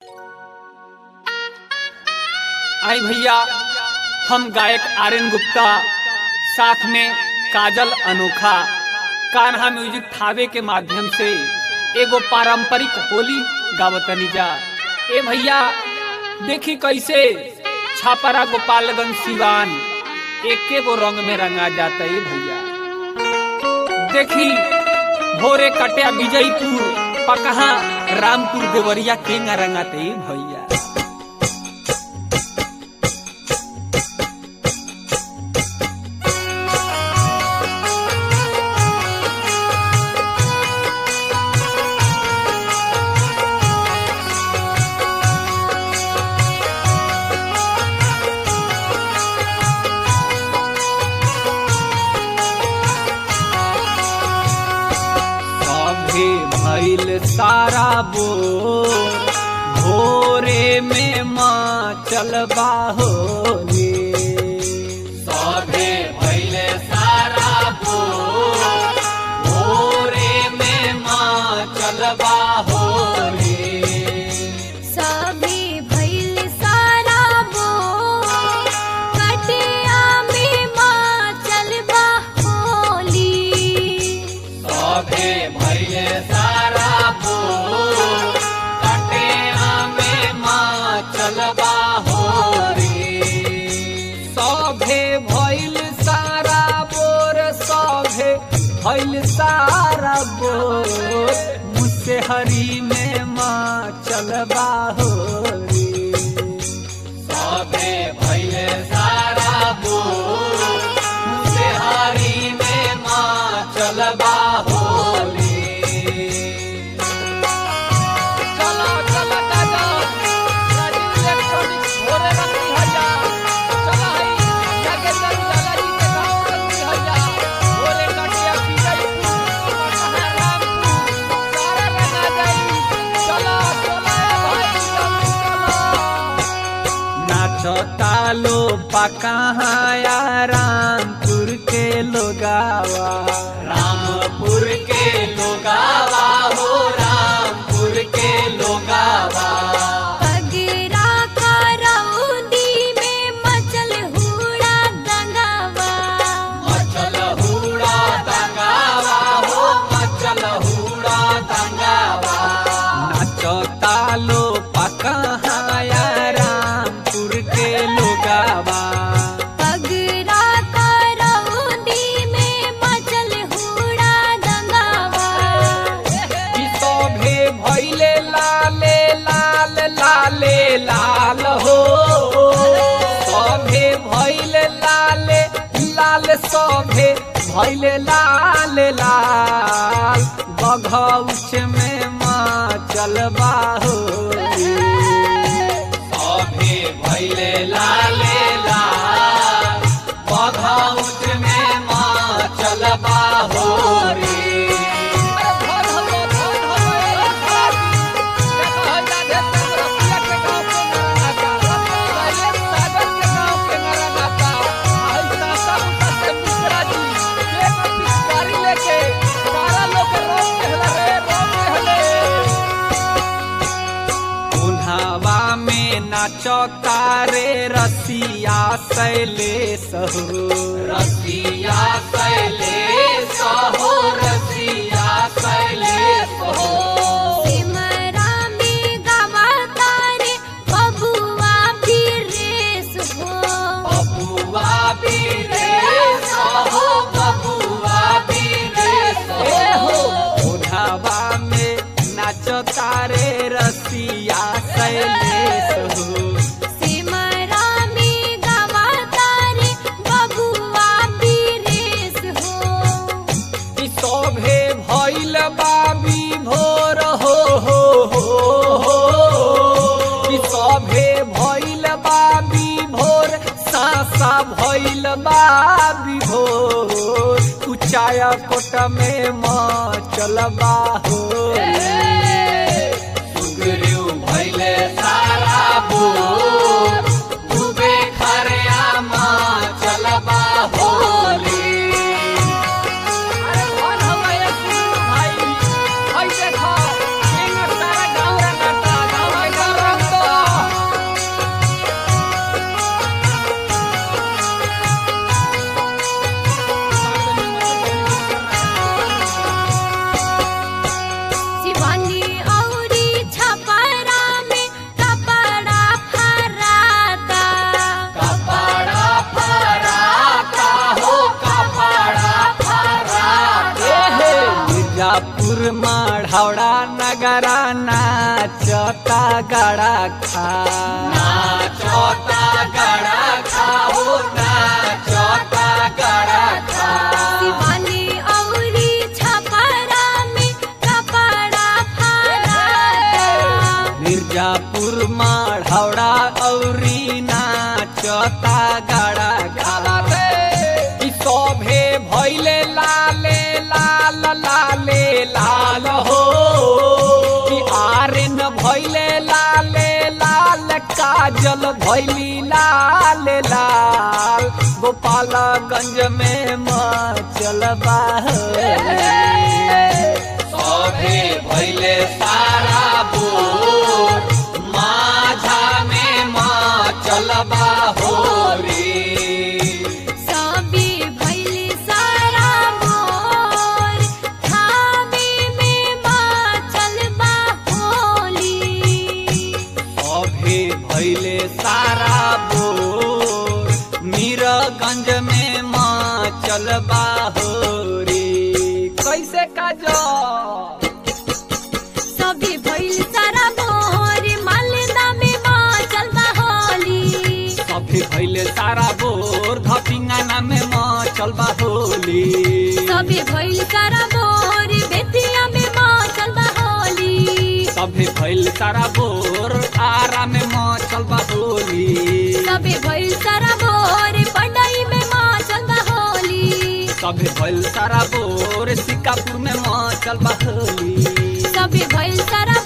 आई भैया हम गायक आर्यन गुप्ता साथ में काजल अनोखा कान्हा म्यूजिक थावे के माध्यम से एगो पारंपरिक होली गावतनी जा ए भैया देखी कैसे छापरा गोपालगंज सिवान एके गो रंग में रंगा जाता है भैया देखी भोरे कटिया विजयपुर पकहा रामपुर देवरिया केंगा रंगाते भैया सभे भइल सारा बोर भोरे में माँ चलबा होली सभे भइल सारा बोर भोरे में माँ चलबा होली सभी भइल सारा बोल कटिया में माँ चलबा होली सभे भइले सारा बोर कटेरा में माँ चलबा हो रे सभे भइल सारा बोर सभे भइल सारा बोर मुझसे हरी में माँ चलबा हो रे सभे भइले सारा बोर मुझसे हरी में माँ चलबा होली चलो चलो दादा राजीव इलेक्ट्रॉनिक्स भोरे रंगी हया चलो हई नागेंद्र उजाला जी के गाँव रंगी हया भोरे कटिया विजयपुर रामपुर सारा लगा जाई चलो चलो भाई चलो नाचो तालो पकाया रामपुर के लोगावा रामपुर के लोगावा हो रामपुर के लोगावा अगरा का रौदी में मचल हुड़ा दंगावा मचल हुड़ा दंगावा हो मचल हुड़ा दंगावा नाचो तालो पकाया रामपुर के लोगावा अगरा का रौदी में मचल हुड़ा दंगावा ई सभे भइले लाले लाल लाले लाल हो सभे भइले लाले लाल सभे भइले लाल लाल बघौच में माँ चलबा हो सभे भइले लाले लाल बघौच में माँ चलबा हो रे उन्हावा में नाचो तारे रसिया शैलेश हो रसिया शैलेश हो रसिया शैलेश हो सिमरा में गावा तारे बबुआ भी रेस हो बबुआ बीरेश हो बबुआ बीरेश हो उन्हावा में नाचो तारे रसिया शैलेश हो सिमरा में गावा तारे बबुआ भी रेस हो ई शोभे भइल बाबी भोर हो हो हो हो ई शोभे भइल बाबी भोर सासा भइल बाबी भोर कुचाया कोट में माँ चलबा हो सुगरियो भइले सारा बोर डूबे खरिया माँ चलबा होली अरे कौन हमारे भाई भाई देखो सारा गाँव रंगाता गाँव गाँव मिर्जापुर माढ़ौड़ा नगरा नाचता गड़ा खा नाचता गड़ा खा हो नाचता गड़ा खा शिवानी औरी छपरा में कपड़ा फराता मिर्जापुर माढ़ौड़ा औरी नाचता गड़ा खा ई शोभे भैले लाले लाल लाले लाल हो कि आर्यन भैले लाले लाल काजल भैली लाल लाल गोपालगंज में मचल सभे भैले सारा बोर माझा में मचल होरी सबे भैली सारा मोर थामे में माचल बा होली अभे भैले सारा बोर मीरगंज में माँ चलबा हो रे कैसे काजो सबे भैल सारा मोर मालदा में माचल बा होली सभे भैले सारा बोर धपिंगाना में माँ चलबा होली सबे भैल सारा मोर बेतिया में माचल बा होली सभे भैल सारा बोर आरा में माँ चलबा होली सबे भैल सारा मोर पढ़ाई में माचल बा होली सभे भैल सारा बोर सिक्कापुर में माँ चलबा होली सबे भैल सारा